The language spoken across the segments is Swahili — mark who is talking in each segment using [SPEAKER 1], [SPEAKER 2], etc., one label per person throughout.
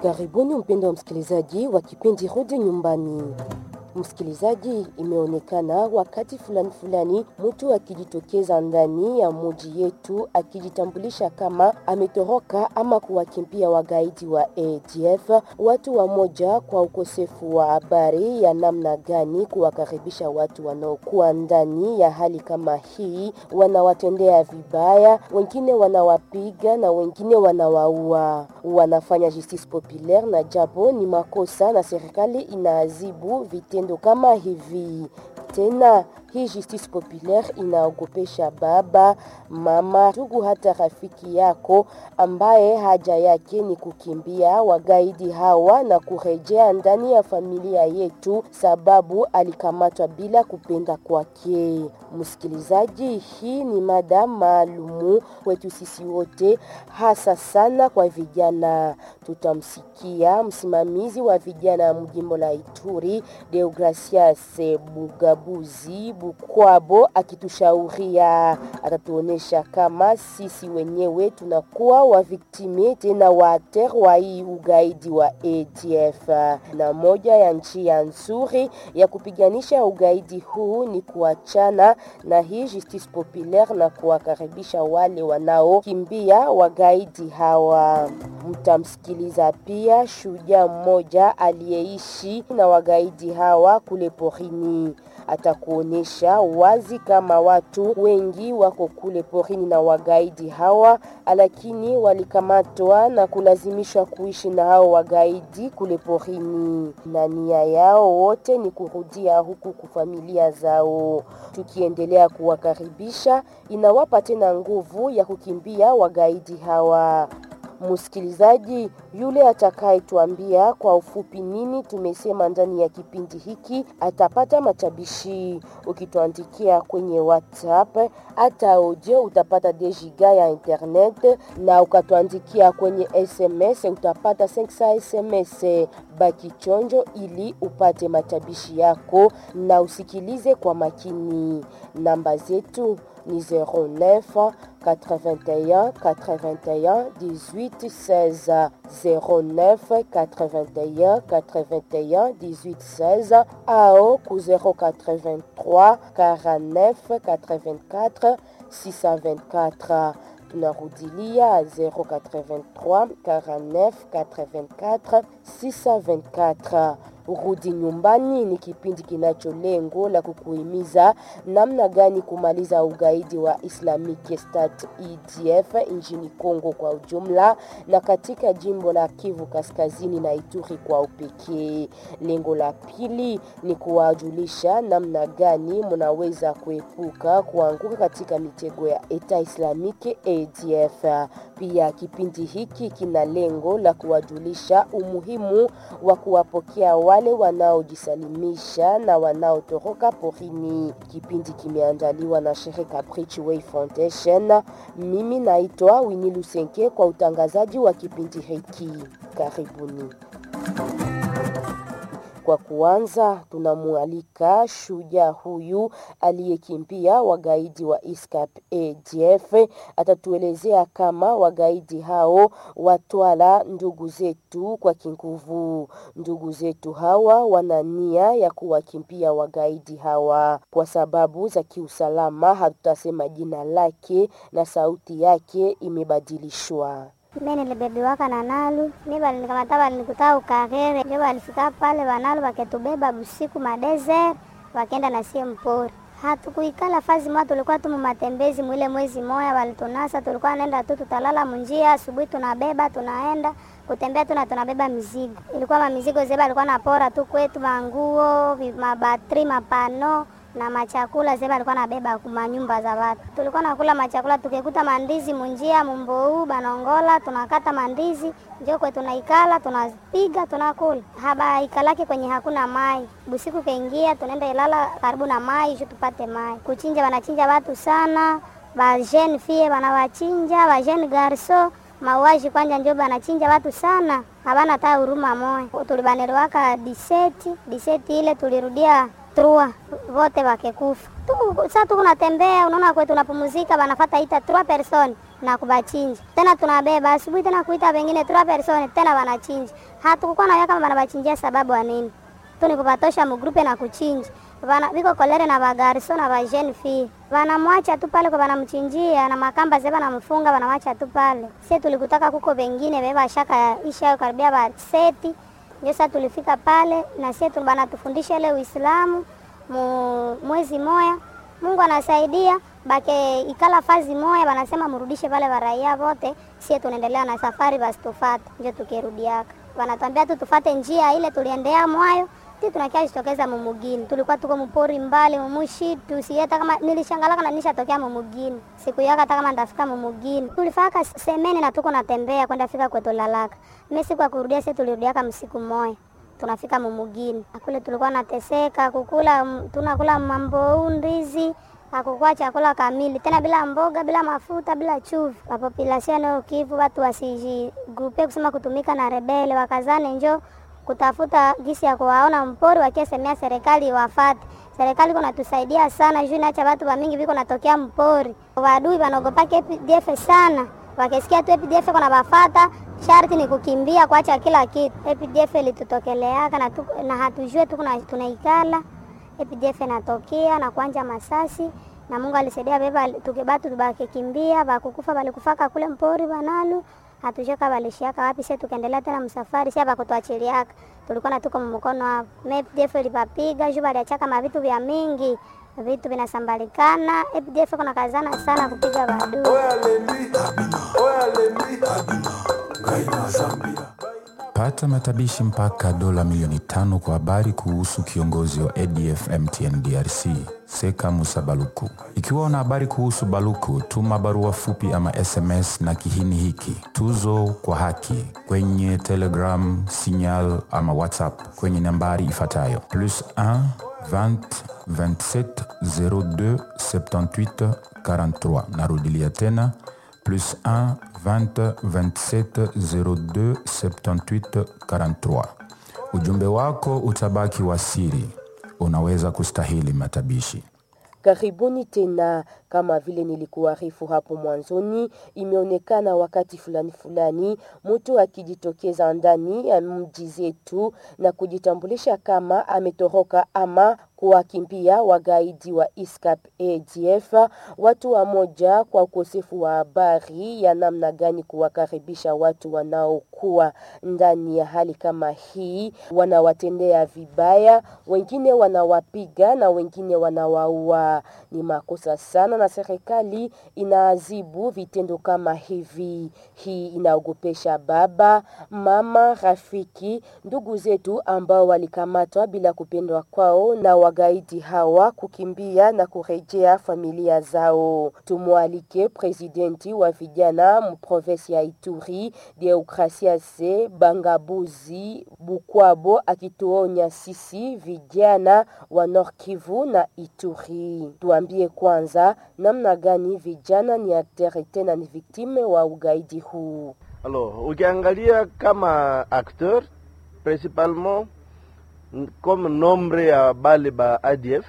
[SPEAKER 1] Karibuni mpendo wa msikilizaji wa kipindi Rudi Nyumbani. Msikilizaji, imeonekana wakati fulani fulani mtu akijitokeza ndani ya muji yetu akijitambulisha kama ametoroka ama kuwakimbia wagaidi wa ADF, watu wamoja kwa ukosefu wa habari ya namna gani kuwakaribisha watu wanaokuwa ndani ya hali kama hii, wanawatendea vibaya, wengine wanawapiga na wengine wanawaua, wanafanya justice populaire, na japo ni makosa na serikali inaadhibu vitendo kama hivi. Tena hii justice populaire inaogopesha baba, mama, ndugu, hata rafiki yako ambaye haja yake ni kukimbia wagaidi hawa na kurejea ndani ya familia yetu, sababu alikamatwa bila kupenda kwake. Msikilizaji, hii ni mada maalumu kwetu sisi wote, hasa sana kwa vijana. Tutamsikia msimamizi wa vijana mjimbo la Ituri, Deogracias Bugabuzi Bukwabo akitushauria, atatuonesha kama sisi wenyewe tunakuwa waviktimi tena waater wa hii ugaidi wa ADF, na moja ya njia nzuri ya kupiganisha ugaidi huu ni kuachana na hii justice populaire na kuwakaribisha wale wanaokimbia wagaidi hawa. Mtamsikiliza pia shujaa mmoja aliyeishi na wagaidi hawa kule porini atakuonyesha wazi kama watu wengi wako kule porini na wagaidi hawa, lakini walikamatwa na kulazimishwa kuishi na hao wagaidi kule porini, na nia yao wote ni kurudia huku kufamilia zao. Tukiendelea kuwakaribisha, inawapa tena nguvu ya kukimbia wagaidi hawa. Msikilizaji yule atakayetuambia kwa ufupi nini tumesema ndani ya kipindi hiki atapata matabishi. Ukituandikia kwenye WhatsApp hata audio utapata dejiga ya internet, na ukatuandikia kwenye SMS utapata 500 SMS. Baki chonjo ili upate matabishi yako na usikilize kwa makini. Namba zetu ni 09 81 81 18 16 09 81 81 18 16 ao ku 083 49 84 624 tunarudilia 083 49 84 624. Rudi Nyumbani ni kipindi kinacho lengo la kukuhimiza namna gani kumaliza ugaidi wa Islamic State EDF nchini Kongo kwa ujumla na katika jimbo la Kivu Kaskazini na Ituri kwa upekee. Lengo la pili ni kuwajulisha namna gani mnaweza kuepuka kuanguka katika mitego ya Eta Islamic ADF. Pia kipindi hiki kina lengo la kuwajulisha umuhimu wa kuwapokea wale wanaojisalimisha na wanaotoroka porini. Kipindi kimeandaliwa na shirika Bridgeway Foundation. Mimi naitwa Winnie Lusenke kwa utangazaji wa kipindi hiki. Karibuni. Kwa kuanza, tunamwalika shujaa huyu aliyekimbia wagaidi wa ISCAP ADF. Atatuelezea kama wagaidi hao watwala ndugu zetu kwa kinguvu. Ndugu zetu hawa wana nia ya kuwakimbia wagaidi hawa kwa sababu za kiusalama. Hatutasema jina lake na sauti yake imebadilishwa.
[SPEAKER 2] Mimi nilibebiwaka na Nalu, mi balinikamata balinikutaa Ukarere, njo balifika pale Banalu baketubeba busiku madezer, bakenda na sie mpori. Hatukuikala fazi moja, tulikuwa tu matembezi mwile mwezi moya, walitunasa tulikuwa naenda tu, tutalala munjia, asubuhi tunabeba tunaenda kutembea tu na tunabeba mizigo. Ilikuwa mamizigo zeba alikuwa napora tu kwetu, manguo, mabatri, mapano na machakula zeba alikuwa nabeba kuma nyumba za watu. Tulikuwa nakula machakula, tukikuta mandizi munjia mumbou banongola, tunakata mandizi njo kwe tunaikala, tunapiga tunakula. Haba ikalake kwenye hakuna mai, busiku kaingia, tunaenda ilala karibu na mai ju tupate mai. Kuchinja, wanachinja watu sana, ba jeune fille wanawachinja, ba jeune garso mauaji kwanja njo banachinja watu sana, habana hata huruma moya. Tulibanelewaka diseti diseti ile tulirudia trua vote wakekufa tu. Sasa tuko natembea, unaona kwetu tunapumzika, banafata ita trois personnes na kubachinja tena, tunabeba asubuhi tena kuita wengine trois persone tena wanachinja. Hatukukuwa na kama wanabachinjia sababu ya nini tu ni kupatosha mgrupe na kuchinja Vana, viko kolere na bagarso na bajene fi vanamwacha tu pale kwa vanamchinjia na makamba ze vanamfunga vanamwacha tu pale. Sie tulikutaka kuko wengine beba shaka isha karibia ba seti ndio sasa tulifika pale na sie bana tufundisha ile Uislamu mu, mwezi moya. Mungu anasaidia bake ikala fazi moya, wanasema mrudishe pale waraia wote, sie tunaendelea na safari basi tufate, ndio tukirudiaka wanatuambia tu tufate njia ile tuliendea mwayo ti tunakia jitokeza mumugini, tulikuwa tuko mpori mbali mumushitu sieta kama nilishangalaka na nishatokea mumugini siku yaka hata kama ndafika mumugini tulifaka semene na tuko natembea kwenda fika kwetu lalaka mimi siku ya kurudia sisi tulirudiaka msiku moya tunafika mumugini akule tulikuwa nateseka kukula tunakula mambo ndizi hakukuwa chakula kamili tena, bila mboga, bila mafuta, bila chuvi. Population ya Kivu watu wasijigrupe kusema kutumika na rebele, wakazane njo kutafuta gisi ya kuwaona mpori, wakiesemea serikali wafate. Serikali kuna tusaidia sana juu naacha watu wa mingi viko natokea mpori, wadui wanaogopaka APDF sana, wakisikia tu APDF kuna bafata sharti ni kukimbia kuacha kila kitu. APDF ilitutokeleaka na, tu, na hatujue tu tunaikala APDF inatokea na kuanja masasi na Mungu alisaidia beba tukibatu tubakikimbia bakukufa balikufaka kule mpori banalu hatushaka balishiaka wapi sasa tukaendelea tena msafari sasa bakutuachiliaka tulikuwa na tuko mkono hapo APDF ilipapiga juu baliachaka mavitu vya mingi vitu vinasambalikana APDF kuna kazana sana kupiga badui
[SPEAKER 3] Pata matabishi mpaka dola milioni tano kwa habari kuhusu kiongozi wa ADF MTN DRC Seka Musa Baluku. Ikiwa una habari kuhusu Baluku, tuma barua fupi ama SMS na kihini hiki tuzo kwa haki kwenye Telegram, Signal ama WhatsApp kwenye nambari ifuatayo plus 1 20 27 02 78 43. Narudilia tena plus 1 20 27 02 78 43. Ujumbe wako utabaki wa siri, unaweza kustahili matabishi.
[SPEAKER 1] Karibuni tena. Kama vile nilikuarifu hapo mwanzoni, imeonekana wakati fulani fulani mtu akijitokeza ndani ya mji zetu na kujitambulisha kama ametoroka ama kuwakimbia wagaidi wa ISCAP ADF. Watu wa moja kwa ukosefu wa habari ya namna gani kuwakaribisha watu wanaokuwa ndani ya hali kama hii, wanawatendea vibaya, wengine wanawapiga na wengine wanawaua. Ni makosa sana, na serikali inaadhibu vitendo kama hivi. Hii inaogopesha baba, mama, rafiki, ndugu zetu ambao walikamatwa bila kupendwa kwao na wagaidi hawa kukimbia na kurejea familia zao. Tumwalike presidenti wa vijana mprovensi ya Ituri Deokrasiase Bangabuzi Bukwabo akituonya sisi vijana wa Nord Kivu na Ituri. Tuambie kwanza namna gani vijana ni aktere tena ni viktime wa ugaidi huu.
[SPEAKER 4] Alors, ukiangalia kama acteur principalement comme nombre ya bale ba ADF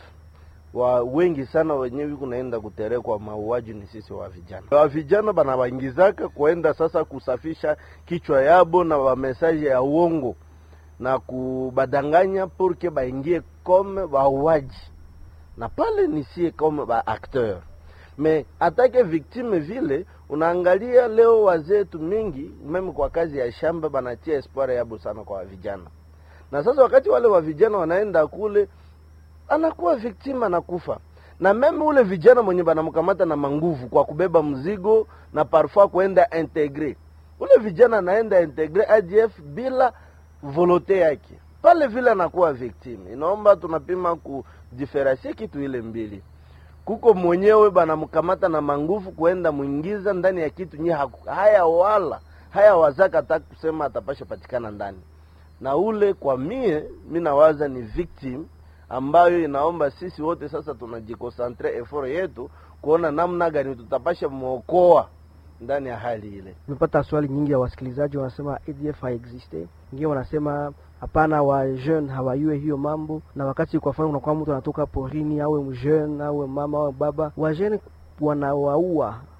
[SPEAKER 4] wa wengi sana wenyewe kunaenda kuterekwa mauaji ni sisi wa vijana. Wa vijana bana waingizaka kuenda sasa kusafisha kichwa yabo na wa message ya uongo na kubadanganya purke baingie comme wauaji, na pale ni sie comme ba acteur me atake victime vile. Unaangalia leo wazetu mingi meme kwa kazi ya shamba banatia espoir yabo sana kwa vijana na sasa wakati wale wa vijana wanaenda kule, anakuwa victim, anakufa na meme ule vijana mwenye banamkamata na manguvu kwa kubeba mzigo na parfois kuenda integre, ule vijana anaenda integre ADF bila volote yake, pale vile anakuwa victim. Inaomba tunapima kudiferensie kitu ile mbili, kuko mwenyewe banamkamata na manguvu kuenda mwingiza ndani ya kitu nye haya wala haya wazaka hata kusema atapasha patikana ndani na ule kwa mie mi nawaza ni victim ambayo inaomba sisi wote sasa tunajikosantre effort yetu kuona namna gani tutapasha mwokoa ndani ya hali ile.
[SPEAKER 5] Tumepata swali nyingi ya wasikilizaji wanasema ADF haexiste, wengine wanasema hapana, wa jeune hawayue hiyo mambo. Na wakati kwa mfano unakuwa mtu anatoka porini, awe mjeune awe mama awe baba, wa jeune wanawaua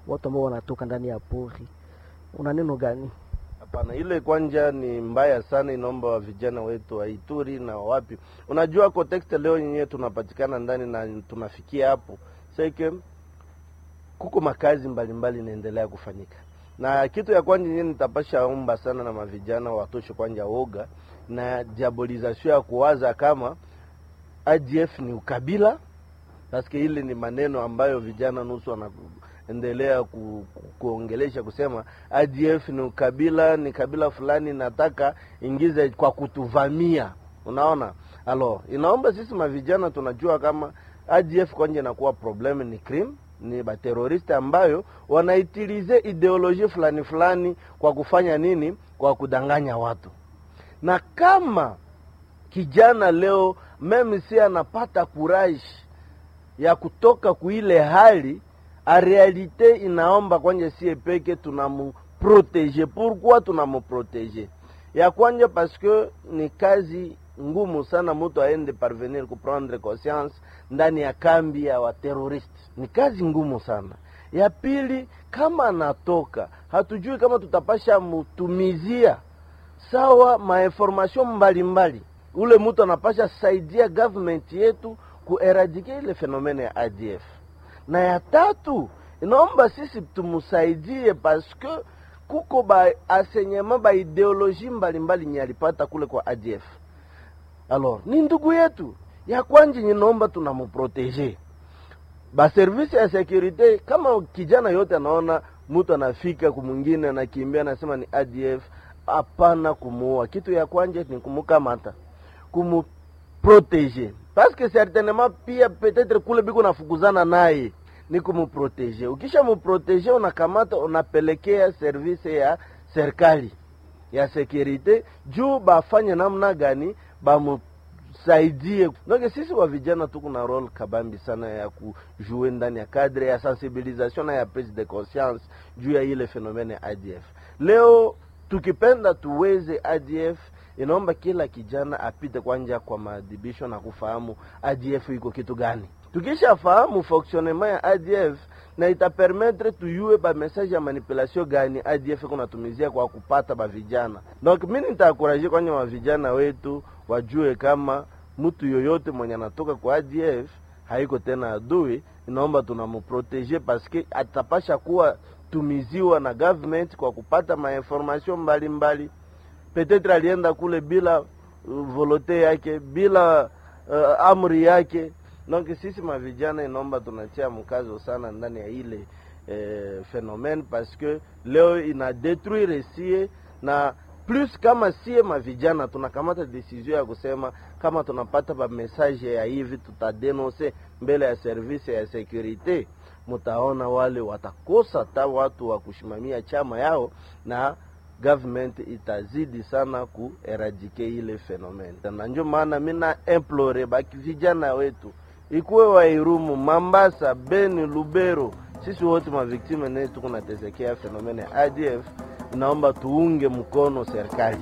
[SPEAKER 5] watu ambao wanatoka ndani ya pori. Una neno gani?
[SPEAKER 4] Hapana, ile kwanja ni mbaya sana, inaomba wa vijana wetu wa Ituri na wapi. Unajua context leo yenyewe tunapatikana ndani na tunafikia hapo seke, kuko makazi mbalimbali inaendelea kufanyika, na kitu ya kwanja yenyewe nitapasha omba sana na mavijana watoshe kwanja woga na diabolization ya kuwaza kama ADF ni ukabila, paske ile ni maneno ambayo vijana nusu wana endelea ku, ku, kuongelesha kusema ADF ni ukabila, ni kabila fulani nataka ingize kwa kutuvamia. Unaona, alo inaomba sisi mavijana tunajua kama ADF kwanje inakuwa problem ni crime, ni bateroristi ambayo wanaitilize ideoloji fulani fulani kwa kufanya nini? Kwa kudanganya watu, na kama kijana leo meme si anapata courage ya kutoka kuile hali a realite inaomba kwanje sie peke tunamuprotege. Pourquoi tunamuprotege? Ya kwanja parce que ni kazi ngumu sana mtu aende parvenir kuprendre conscience ndani ya kambi ya wateroriste, ni kazi ngumu sana. Ya pili, kama anatoka hatujui kama tutapasha mutumizia sawa mainformation mbalimbali, ule mtu anapasha saidia government yetu kueradike ile fenomene ya ADF na ya tatu inaomba sisi tumusaidie paske kuko ba asenyema ba ideoloji mbalimbali nye alipata kule kwa ADF. Alors ni ndugu yetu ya kwanje, ninaomba tunamuprotege ba service ya securite. Kama kijana yote anaona mtu anafika kumwingine anakimbia anasema ni ADF, hapana kumuua. Kitu ya kwanje ni kumukamata, kumuprotege paske certainement pia peut-être kule biko nafukuzana naye ni kumuprotege. Ukisha muprotege, unakamata unapelekea service ya serikali ya securite juu bafanye namna gani bamusaidie. Donc sisi wa vijana tuko na role kabambi sana ya kujue ndani ya cadre ya sensibilisation na ya prise de conscience juu ya ile fenomene ya ADF. Leo tukipenda tuweze ADF inaomba kila kijana apite kwanja kwa maadhibisho na kufahamu ADF iko kitu gani. Tukishafahamu fonctionnement ya ADF na itapermettre tuyue ba message ya manipulation gani ADF kunatumizia kwa kupata ba vijana. Donc mimi nitaakuraje kwanja wa vijana wetu wajue kama mtu yoyote mwenye anatoka kwa ADF haiko tena adui, inaomba tunamuprotege paske atapasha kuwa tumiziwa na government kwa kupata mainformation mbalimbali petetre alienda kule bila uh, volote yake bila uh, amri yake. Donc sisi mavijana inaomba tunatia mkazo sana ndani ya ile eh, phenomene parce que leo ina detruire sie na plus kama sie mavijana tunakamata decision ya kusema kama tunapata ba message ya hivi tutadenonse mbele ya service ya securite, mutaona wale watakosa ta watu wa kushimamia chama yao na government itazidi sana kueradike ile fenomene, na ndio maana mina implore baki vijana wetu ikuwe wa Irumu, Mambasa, Beni, Lubero, sisi wote maviktime ne tuko natesekea fenomene ya ADF, inaomba tuunge mkono serikali.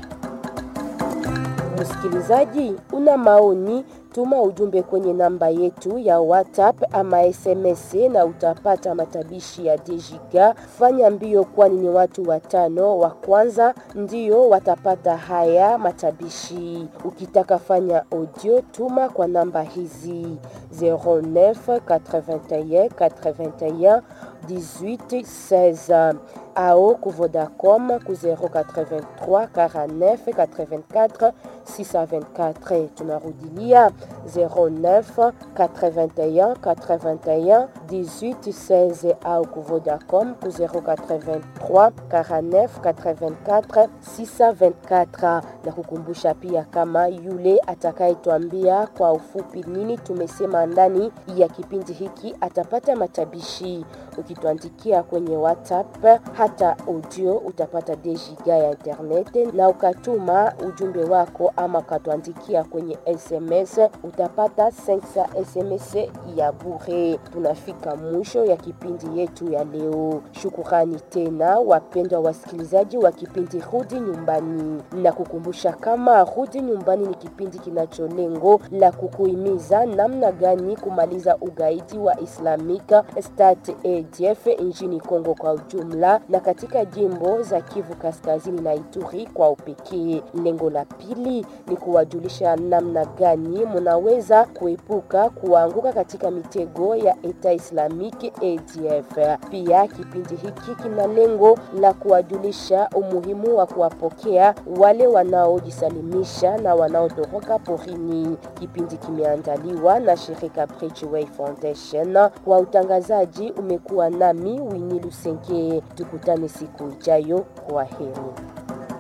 [SPEAKER 1] Msikilizaji, una maoni, tuma ujumbe kwenye namba yetu ya WhatsApp ama SMS na utapata matabishi ya Dejiga. Fanya mbio, kwani ni watu watano wa kwanza ndio watapata haya matabishi. Ukitaka fanya audio, tuma kwa namba hizi 09 81 81 18 16 ao ku Vodacom ku 083 49 84 624. Tunarudilia 09 81 81 18 16 au ku Vodacom ku 083 49 84 624, na kukumbusha pia kama yule atakayetwambia kwa ufupi nini tumesema ndani ya kipindi hiki atapata matabishi. Ukituandikia kwenye WhatsApp hata audio utapata dejiga ya internet, na ukatuma ujumbe wako ama ukatuandikia kwenye SMS utapata 500 SMS ya bure. Tunafika tumefika mwisho ya kipindi yetu ya leo. Shukurani tena wapendwa wasikilizaji wa kipindi Rudi Nyumbani, na kukumbusha kama Rudi Nyumbani ni kipindi kinacho lengo la kukuhimiza namna gani kumaliza ugaidi wa Islamic State ADF nchini Kongo kwa ujumla na katika jimbo za Kivu Kaskazini na Ituri kwa upekee. Lengo la pili ni kuwajulisha namna gani mnaweza kuepuka kuanguka katika mitego ya Eta Islamic ADF. Pia kipindi hiki kina lengo la kuwajulisha umuhimu wa kuwapokea wale wanaojisalimisha na wanaotoroka porini. Kipindi kimeandaliwa na shirika Bridgeway Foundation. Kwa utangazaji umekuwa nami Winnie Lusenke. Tukutane siku ijayo. Kwa heri.